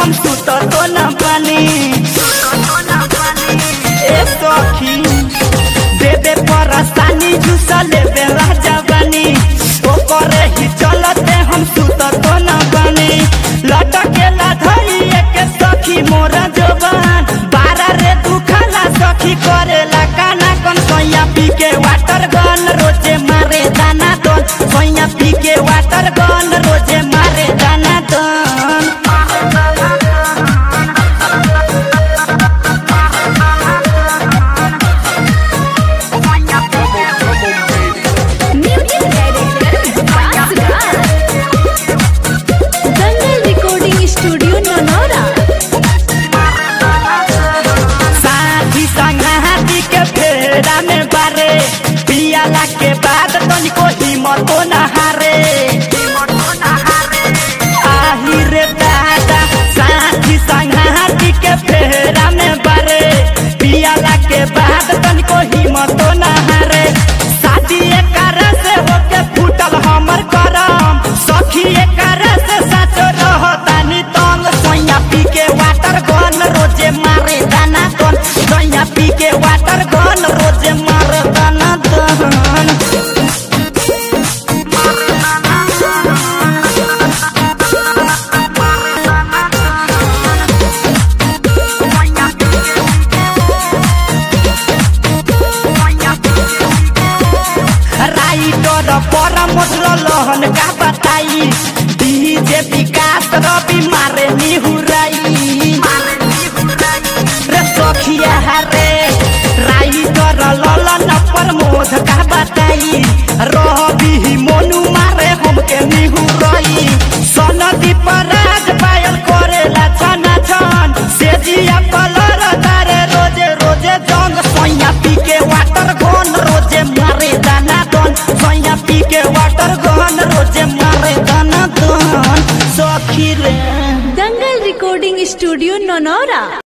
हम सुत तो न पानी ए सखी देबे परसानी झुस लेबे राजा बानी ओकरे ही चलते हम सुत तो न पानी लटकेला धइए के सखी मोरा जवान बारा रे दुखाला सखी करेला काना कन सैया पी के वाटर गन रोजे मारे दाना दन सैया पी के वाटर गन रोजे मारे दाना दन music director Vikas Raj Dangal recording studio Nanaura साथी संगाती के फेरा में बारे पियाला के बाद तनिको हिम्मत न हारे आही रे दादा साथी संगाती के फेरा में बारे पियाला के बाद तनिको हिम्मत न हारे शादी एकर से होके फूटल हमर करम सखी एकर से सच रहतानी तंग सोया पी के वाटर गन रोजे मारे दाना गन सोया पी के वाटर गन रोजे मारे दाना दन राइटर पर मोटल लहन का बताई डीजे विकास रवि मारे निहुराई रे सखिया रे राइटर ललन पर मोध का बताई रवि मोनू मारे हमके निहुराई सनदी पर राज पायल करेला छना छन से जिया कलर तारे रोजे रोजे जंग सोया पी के वाटर गन रोजे मारे दाना दन सोया पी के वाटर गन रोजे मारे दाना दन सखी रे दंगल रिकॉर्डिंग स्टूडियो ननौरा